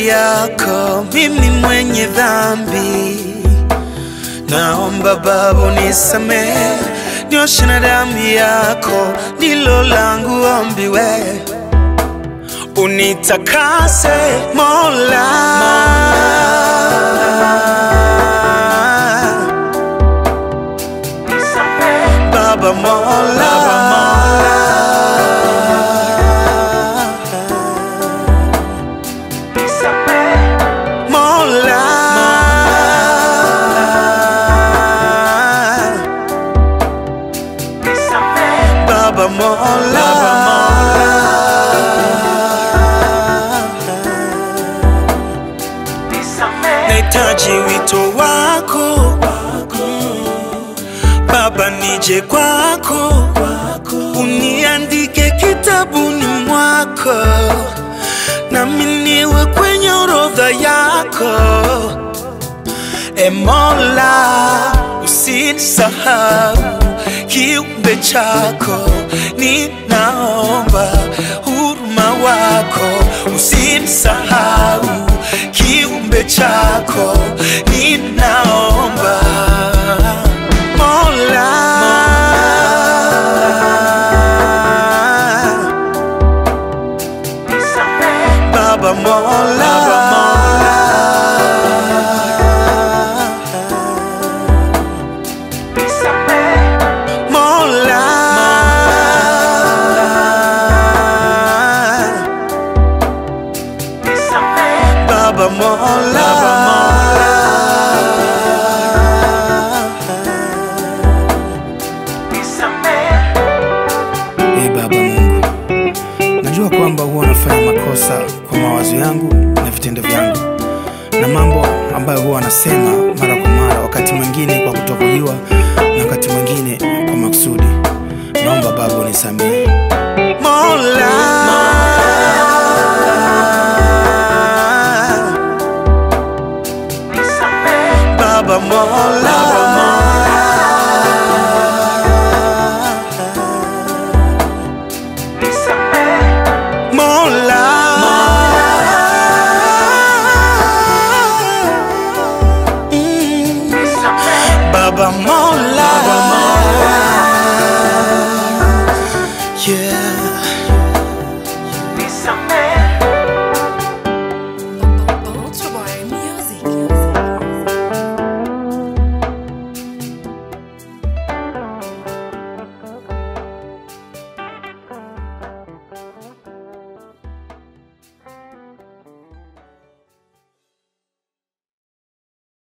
mbele yako, mimi mwenye dhambi. Naomba Baba unisamehe, nioshe na damu yako, ndilo langu ombi we unitakase Mola, Baba Mola, Mola, Baba Mola, nahitaji wito wako Baba, nije kwako, uniandike kitabuni mwako, nami niwe kwenye orodha yako. E Mola, usinisahau kiumbe chako, ninaomba huruma wako, usinisahau kiumbe chako, ninaomba Mola, Baba Mola, Mola, Baba Mola, Ee Baba Mungu, najua kwamba huwa nafanya makosa kwa mawazo yangu na vitendo vyangu na mambo ambayo huwa nasema mara kwa mara, wakati mwingine kwa kutokujua na wakati mwingine kwa makusudi. Naomba Baba unisamehe. Mola, Baba Mola, Mola, Mm. Baba Mola, yeah.